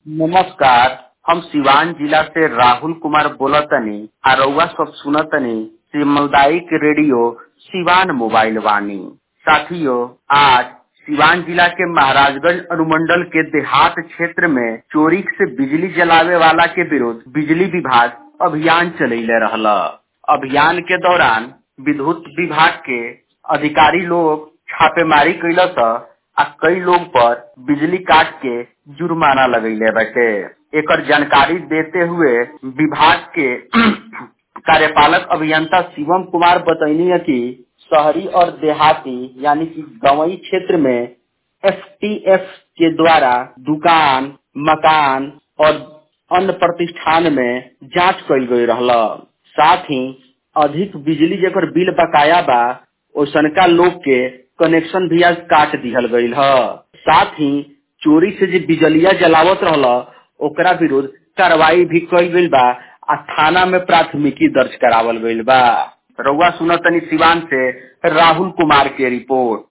नमस्कार हम सिवान जिला से राहुल कुमार बोलतनी आ रउआ सब सुनतनी सामुदायिक रेडियो सिवान मोबाइल वाणी साथियों आज सिवान जिला के महाराजगंज अनुमंडल के देहात क्षेत्र में चोरी से बिजली जलावे वाला के विरुद्ध बिजली विभाग अभियान चलैले रहला अभियान के दौरान विद्युत विभाग के अधिकारी लोग छापेमारी कैलस आ कई लोग पर बिजली काट के जुर्माना लगैले बाटे एकर जानकारी देते हुए विभाग के कार्यपालक अभियंता शिवम कुमार बतैनी है कि शहरी और देहाती यानी कि गवई क्षेत्र में एफटीएफ के द्वारा दुकान मकान और अन्य प्रतिष्ठान में जांच कईल गई रहला साथ ही अधिक बिजली जेकर बिल बकाया बा ओसनका लोग के कनेक्शन भी आज काट दिहल गईल ह साथ ही चोरी से जे बिजलिया जलावत रहला ओकरा विरुद्ध कार्रवाई भी कईल गईल बा आ थाना में प्राथमिकी दर्ज करावल गईल बा रउआ सुनतनी सिवान से राहुल कुमार के रिपोर्ट